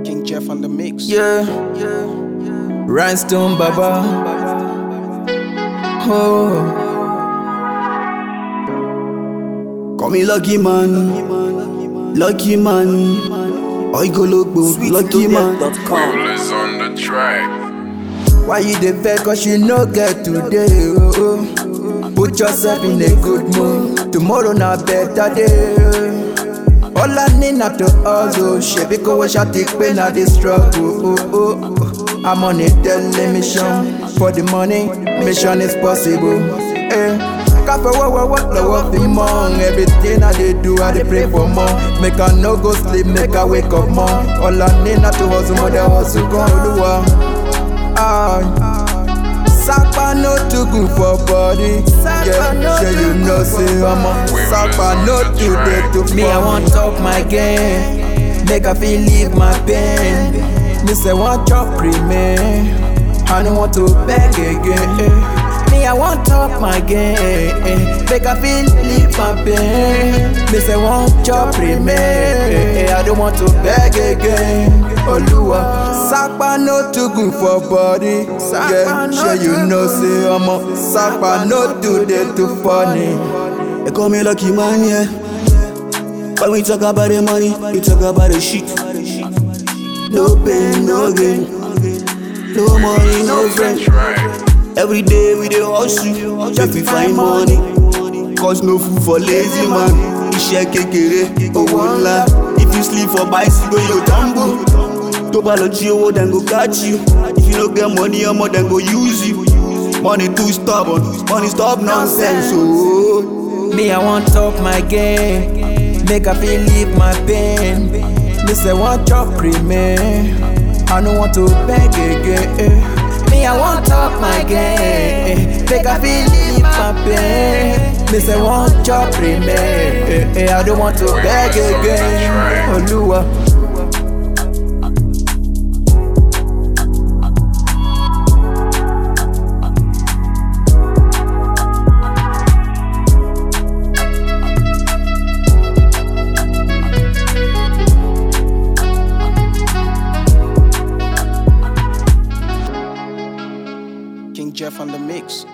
King Jeff on the mix. Yeah, Rhinestone Baba. Oh, Call me lucky man, lucky man. Oigologbo, lucky man. Rollers on the track. why you dey vex? Cause you no get today. Oh, oh. Put yourself in a good mood. Tomorrow na better day. All I need na to hustle. Shebi kowo ṣá ti pé na dey struggle. Oh, oh, oh. I'm on a daily mission. For the money, mission is possible. Eh. Káfẹ́ wọ́wọ́wọ́ lọ́wọ́ fi mọ́. Everything I dey do, I dey pray for more. Make I no go sleep, make I wake up more. All I need na to hustle, mo dey hustle gan olúwa. Ah. Sapa no too good for body. Yeah, sure you know say I'm a Sapa no too dey too funny. Me I want talk my game, make I feel leave my pain. Me say want chop remain, I don't want to beg again. Me I want talk my game, make I feel leave my pain. Me say want chop remain, I don't want to beg again. Oluwa, Sapa no too good for body. Yeah, sure you know say I'm a Sapa no too dey too funny. They call me lucky man, yeah. When we talk about the money, we talk about the shit. No pain, no gain. No money, no friend. Track. Every day we dey hustle, just to find money. Cause no food for lazy man. Iṣẹ́ kékeré, owó ńlá. If you sleep for bicycle, you go tumble. Tó bá lọ jí owó, dem go catch you. If you no get money, ọmọ dem go use you. Money too stubborn, money stop nonsense. Oh. Me, I want talk my game, make I feel leave my pain. Me say want chop remain, I don't want to beg again. Me, I want talk my game, make I feel leave my pain. Me say want chop remain, I don't want to beg again. Oluwa. King Jeff on the mix.